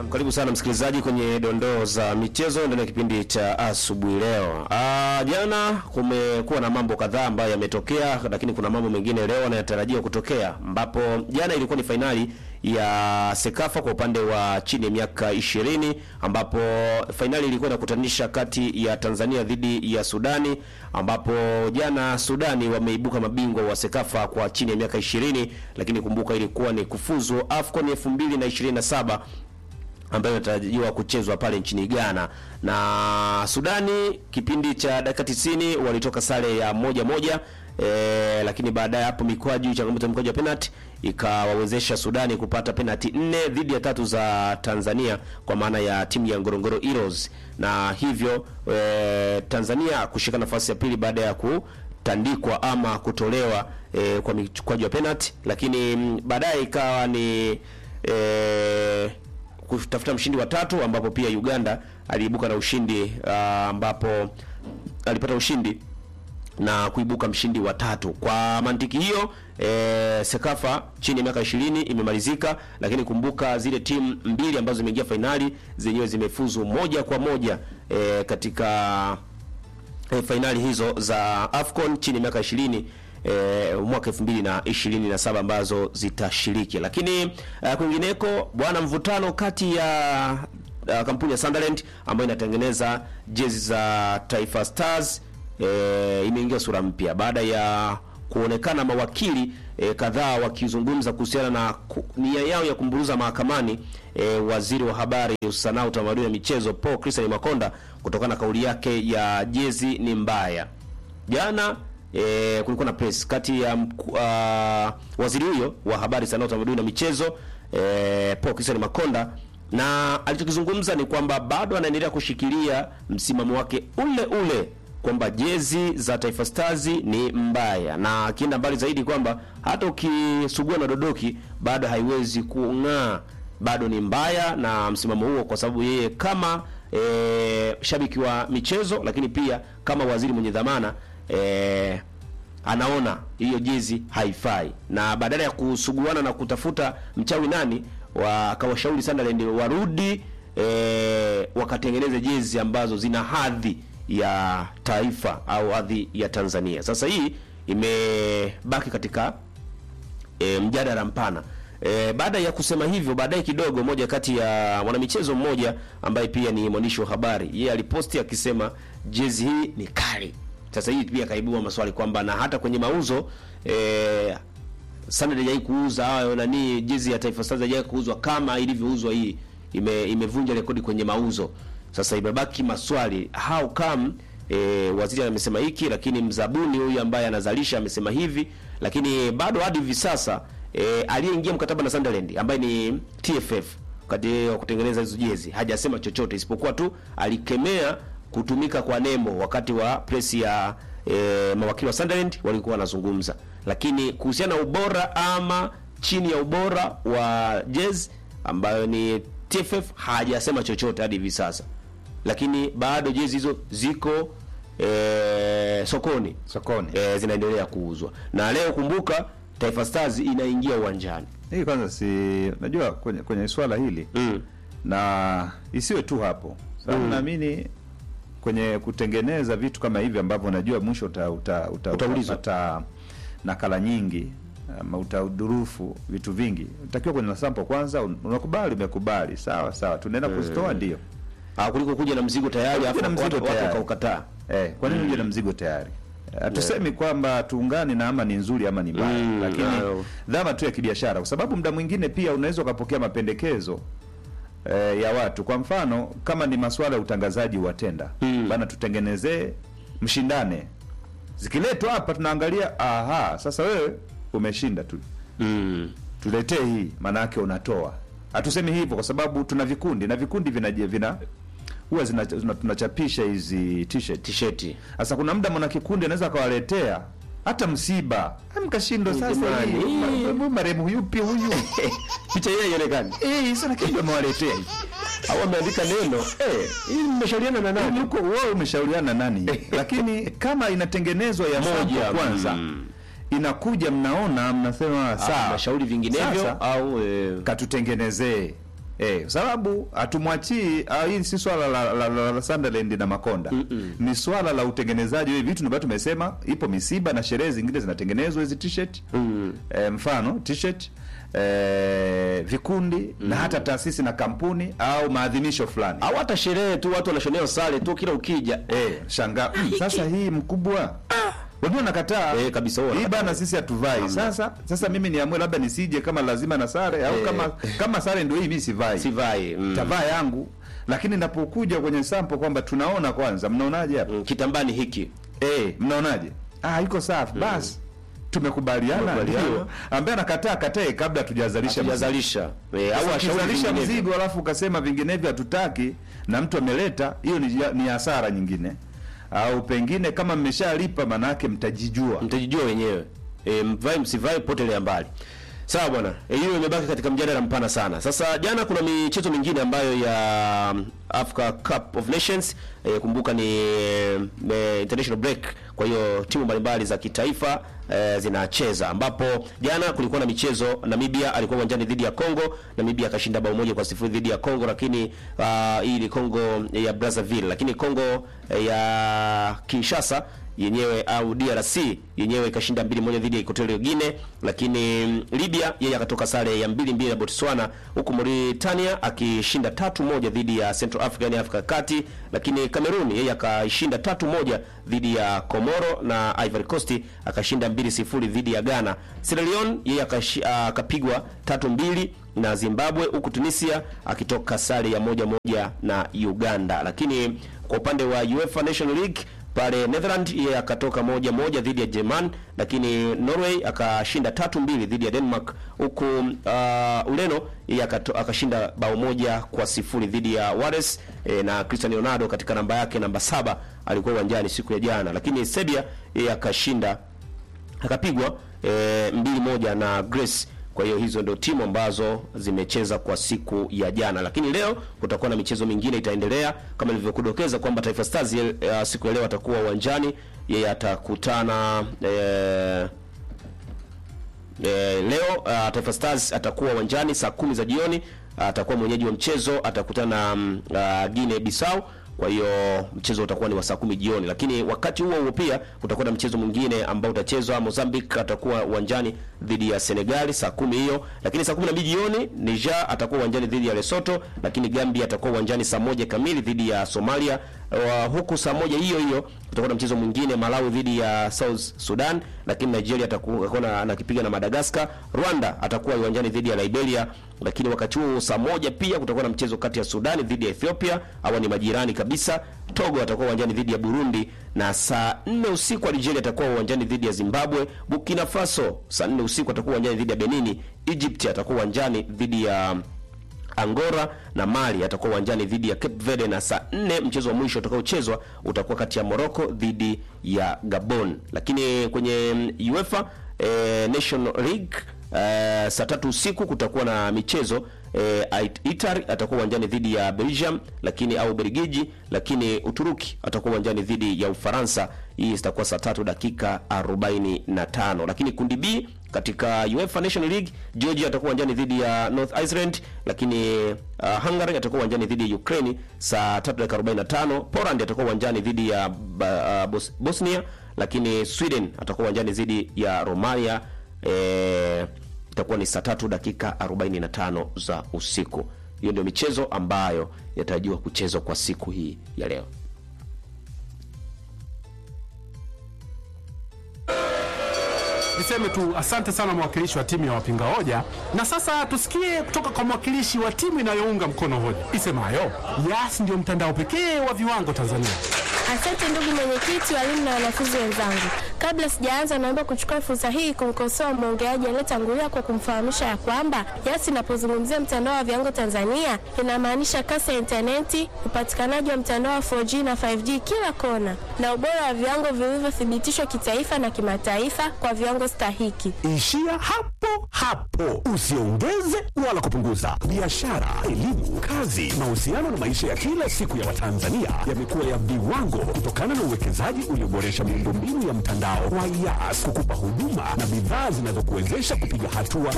karibu sana msikilizaji kwenye dondoo za michezo ndani ya kipindi cha asubuhi leo. Ah, jana kumekuwa na mambo kadhaa ambayo yametokea, lakini kuna mambo mengine leo yanayotarajiwa kutokea, ambapo jana ilikuwa ni fainali ya Sekafa kwa upande wa chini ya miaka ishirini ambapo fainali ilikuwa inakutanisha kati ya Tanzania dhidi ya Sudani, ambapo jana Sudani wameibuka mabingwa wa Sekafa kwa chini ya miaka ishirini, lakini kumbuka ilikuwa ni kufuzu AFCON 2027 ambayo inatarajiwa kuchezwa pale nchini Ghana na Sudani. Kipindi cha dakika 90 walitoka sare ya moja moja e, lakini baadaye hapo mikwaju, changamoto ya mikwaju ya penalty ikawawezesha Sudani kupata penalty nne dhidi ya tatu za Tanzania kwa maana ya timu ya Ngorongoro Heroes, na hivyo e, Tanzania kushika nafasi ya pili baada ya kutandikwa ama kutolewa e, kwa mikwaju ya penalty, lakini mm, baadaye ikawa ni e, kutafuta mshindi wa tatu ambapo pia Uganda aliibuka na ushindi ah, ambapo alipata ushindi na kuibuka mshindi wa tatu. Kwa mantiki hiyo e, Sekafa chini ya miaka 20 imemalizika, lakini kumbuka zile timu mbili ambazo zimeingia fainali zenyewe zimefuzu moja kwa moja e, katika e, fainali hizo za AFCON chini ya miaka 20 e, mwaka 2027 ambazo zitashiriki. Lakini uh, kwingineko bwana, mvutano kati ya uh, kampuni ya Sunderland ambayo inatengeneza jezi za Taifa Stars e, imeingia sura mpya baada ya kuonekana mawakili e, kadhaa wakizungumza kuhusiana na ku, nia yao ya kumburuza mahakamani e, waziri wa habari, sanaa, utamaduni na michezo Paul Christian Makonda kutokana na kauli yake ya jezi ni mbaya. Jana e, kulikuwa na press kati ya mku- uh, waziri huyo wa habari, sanaa, utamaduni na michezo e, Paul Christian Makonda na alichokizungumza ni kwamba bado anaendelea kushikilia msimamo wake ule ule kwamba jezi za Taifa Stars ni mbaya, na akienda mbali zaidi kwamba hata ukisugua na dodoki bado haiwezi kung'aa, bado ni mbaya na msimamo huo, kwa sababu yeye kama e, shabiki wa michezo, lakini pia kama waziri mwenye dhamana e, anaona hiyo jezi haifai, na badala ya kusuguana na kutafuta mchawi nani, wakawashauri Sunderland warudi e, wakatengeneze jezi ambazo zina hadhi ya taifa au hadhi ya Tanzania. Sasa hii imebaki katika e, mjadala mpana. E, baada ya kusema hivyo, baadaye kidogo, moja kati ya mwanamichezo mmoja ambaye pia ni mwandishi wa habari, yeye aliposti akisema jezi hii ni kali. Sasa hii pia kaibua maswali kwamba na hata kwenye mauzo e, Sunderland haijai kuuza hayo nani jezi ya Taifa Stars haijai kuuzwa kama ilivyouzwa hii, ime imevunja rekodi kwenye mauzo. Sasa imebaki maswali how come e, waziri amesema hiki, lakini mzabuni huyu ambaye anazalisha amesema hivi, lakini bado hadi hivi sasa e, aliyeingia mkataba na Sunderland ambaye ni TFF wakati wa kutengeneza hizo jezi hajasema chochote isipokuwa tu alikemea kutumika kwa nembo wakati wa press ya e, mawakili wa Sunderland walikuwa wanazungumza, lakini kuhusiana na ubora ama chini ya ubora wa jezi ambayo ni TFF hajasema chochote hadi hivi sasa, lakini bado jezi hizo ziko e, sokoni sokoni. e, zinaendelea kuuzwa na leo kumbuka, Taifa Stars inaingia uwanjani Hii kwanza si najua kwenye, kwenye swala hili mm. na isiwe tu hapo sababu Mm. naamini kwenye kutengeneza vitu kama hivi ambavyo unajua mwisho uta, uta, uta, Utaulizwa. utapata nakala nyingi ama utadurufu vitu vingi utakiwa kwenye sample kwanza un- unakubali umekubali sawa sawa tunaenda kuzitoa ndio Ah, kuliko kuja na mzigo tayari Kuja afu na mzigo watu watu tayari. wakaukataa. eh, kwa nini uje na mzigo tayari hatusemi kwamba tuungane na ama ni nzuri ama ni mbaya Mm, lakini ayo. dhama tu ya kibiashara kwa sababu muda mwingine pia unaweza ukapokea mapendekezo eh, ya watu kwa mfano kama ni masuala ya utangazaji wa tenda Mm. bana tutengenezee mshindane zikiletwa hapa tunaangalia aha sasa wewe umeshinda tu Mm. tuletee hii maana yake unatoa hatusemi hivyo kwa sababu tuna vikundi na vikundi vina vina huwa zina, zina, tunachapisha hizi t-shirt Tisheti. sasa kuna muda mwana kikundi anaweza akawaletea hata msiba Ah, mkashindwa sasa Jamani. hii, ma- ma- marehemu yupi huyu Picha hiyo haionekani. eh sasa kitu amewaletea hivi Au ameandika neno. Eh, hii mmeshauriana na Yaani nani? huko wewe umeshauriana na nani lakini kama inatengenezwa ya Moja, moja kwanza mm. inakuja mnaona mnasema Ah, sawa mashauri vinginevyo Sasa, au eh, katutengenezee Eh, sababu hatumwachii ah, hii si swala la, la, la, la Sunderland na Makonda ni swala la utengenezaji wa vitu ambavyo tumesema, ipo misiba na sherehe zingine zinatengenezwa hizi t-shirt eh, mfano t-shirt eh, vikundi na hata taasisi na kampuni au maadhimisho fulani au hata sherehe tu watu wanashonea sare tu kila ukija eh, shanga mm, sasa hii mkubwa wengine nakataa Eh, kabisa, huwa hii wanakataa. bana sisi hatuvai sasa sasa mimi niamue labda nisije kama lazima na sare au Eh. kama kama sare ndio hii mimi sivai sivai mm. tavaa yangu lakini napokuja kwenye sample kwamba tunaona kwanza mnaonaje hapa Mm, kitambani hiki eh mnaonaje ah iko safi basi tumekubaliana Tumekubaliana. ndio ambaye anakataa katae kabla tujazalisha mzigo. hatujazalisha eh, au Sasa ashauri ukizalisha vinginevyo. mzigo alafu ukasema vinginevyo hatutaki na mtu ameleta hiyo ni, ni hasara nyingine au pengine kama mmeshalipa manake mtajijua mtajijua wenyewe e, mvai msivai potelea mbali sawa bwana e, hiyo imebaki katika mjadala mpana sana sasa jana kuna michezo mingine ambayo ya um, Africa Cup of Nations e, kumbuka ni e, international break kwa hiyo timu mbalimbali za kitaifa e, zinacheza ambapo jana kulikuwa na michezo Namibia alikuwa uwanjani dhidi ya Congo Namibia akashinda bao moja kwa sifuri dhidi ya Congo lakini uh, hii ni Congo ya Brazzaville lakini Congo eh, ya Kinshasa yenyewe au DRC yenyewe ikashinda mbili moja dhidi ya Equatorial Guinea, lakini mm, Libya yeye akatoka sare ya mbili mbili na Botswana, huku Mauritania akishinda tatu moja dhidi ya Central Africa yani Afrika ya Kati, lakini Cameroon yeye akashinda tatu moja dhidi ya Komoro na Ivory Coast akashinda mbili sifuri dhidi ya Ghana. Sierra Leone yeye akashi- akapigwa tatu mbili na Zimbabwe, huku Tunisia akitoka sare ya moja moja na Uganda. Lakini kwa upande wa UEFA National League pale Netherland yeye akatoka moja moja dhidi ya German, lakini Norway akashinda tatu mbili dhidi ya Denmark, huku uh, Ureno yeye akato- akashinda bao moja kwa sifuri dhidi ya Wales e, na Cristiano Ronaldo katika namba yake namba saba alikuwa uwanjani siku ya jana, lakini Serbia yeye akashinda akapigwa e, mbili moja na Greece. Kwa hiyo hizo ndio timu ambazo zimecheza kwa siku ya jana, lakini leo kutakuwa na michezo mingine itaendelea, kama nilivyokudokeza kwamba Taifa Stars ye- ya siku ya leo atakuwa uwanjani, yeye atakutana e, E, leo uh, Taifa Stars atakuwa uwanjani saa kumi za jioni. Atakuwa mwenyeji wa mchezo, atakutana um, uh, Guinea Bissau. Kwa hiyo mchezo utakuwa ni wa saa kumi jioni, lakini wakati huo huo pia kutakuwa na mchezo mwingine ambao utachezwa. Mozambique atakuwa uwanjani dhidi ya Senegal saa kumi hiyo, lakini saa kumi na mbili jioni Niger atakuwa uwanjani dhidi ya Lesotho, lakini Gambia atakuwa uwanjani saa moja kamili dhidi ya Somalia. Uh, huku saa moja hiyo hiyo kutakuwa na mchezo mwingine Malawi dhidi ya South Sudan, lakini Nigeria atakuwa na- anakipiga na Madagascar. Rwanda atakuwa uwanjani dhidi ya Liberia, lakini wakati huo saa moja pia kutakuwa na mchezo kati ya Sudani dhidi ya Ethiopia, hawa ni majirani kabisa. Togo atakuwa uwanjani dhidi ya Burundi, na saa nne usiku Algeria atakuwa uwanjani dhidi ya Zimbabwe. Burkina Faso saa nne usiku atakuwa uwanjani dhidi ya Benini. Egypt atakuwa uwanjani dhidi ya Angola na Mali atakuwa uwanjani dhidi ya Cape Verde, na saa nne mchezo wa mwisho utakaochezwa utakuwa kati ya Morocco dhidi ya Gabon. Lakini kwenye mm, UEFA eh, National League eh, saa tatu usiku kutakuwa na michezo eh, Italy atakuwa uwanjani dhidi ya Belgium, lakini au Belgiji, lakini Uturuki atakuwa uwanjani dhidi ya Ufaransa. Hii itakuwa saa tatu dakika 45. Lakini kundi B katika UEFA National League Georgia atakuwa uwanjani dhidi ya North Iceland, lakini uh, Hungary atakuwa uwanjani dhidi ya Ukraine saa 3 dakika 45. Poland atakuwa uwanjani dhidi ya ba- uh, Bos Bosnia, lakini Sweden atakuwa uwanjani dhidi ya Romania eh, itakuwa ni saa tatu dakika 45 za usiku. Hiyo ndio michezo ambayo yatarajiwa kuchezwa kwa siku hii ya leo. Niseme tu asante sana mwakilishi wa timu ya wapinga hoja, na sasa tusikie kutoka kwa mwakilishi wa timu inayounga mkono hoja isemayo Yas ndio mtandao pekee wa viwango Tanzania. Asante ndugu mwenyekiti, walimu na wanafunzi wenzangu. Kabla sijaanza, naomba kuchukua fursa hii kumkosoa mwongeaji aliyetangulia kwa kumfahamisha ya kwamba Yas inapozungumzia mtandao wa viwango Tanzania inamaanisha kasi ya intaneti, upatikanaji wa mtandao wa 4G na 5G kila kona, na ubora wa viwango vilivyothibitishwa kitaifa na kimataifa kwa viwango stahiki. Ishia hapo hapo, usiongeze wala kupunguza. Biashara, elimu, kazi, mahusiano na maisha ya kila siku ya Watanzania yamekuwa ya viwango kutokana na uwekezaji ulioboresha miundombinu ya mtandao wa Yas kukupa huduma na bidhaa zinazokuwezesha kupiga hatua